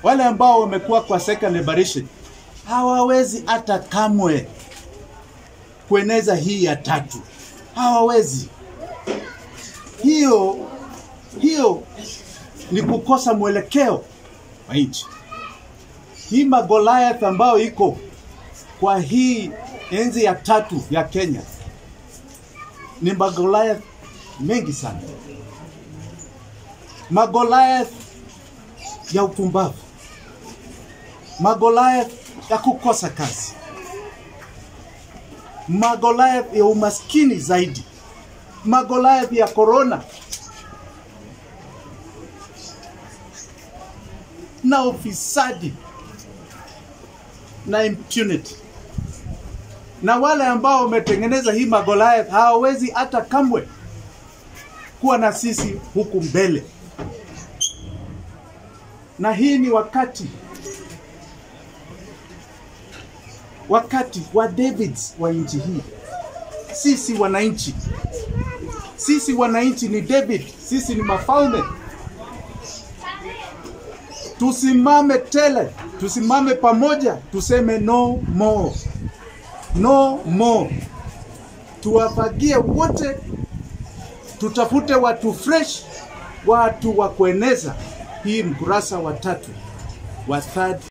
wale ambao wamekuwa kwa second liberation hawawezi hata kamwe kueneza hii ya tatu, hawawezi. Hiyo hiyo ni kukosa mwelekeo wa nchi. Hii magoliath ambayo iko kwa hii enzi ya tatu ya Kenya ni magoliath mengi sana, magoliath ya upumbavu, magoliath ya kukosa kazi, magoliath ya umaskini zaidi, magoliath ya korona na ufisadi na impunity. Na wale ambao wametengeneza hii magoliath hawawezi hata kamwe kuwa na sisi huku mbele, na hii ni wakati wakati wa Davids wa nchi hii. Sisi wananchi, sisi wananchi ni David, sisi ni mafalme. Tusimame tele, tusimame pamoja, tuseme no more, no more. Tuwafagie wote, tutafute watu fresh, watu wa kueneza hii mkurasa wa tatu wa third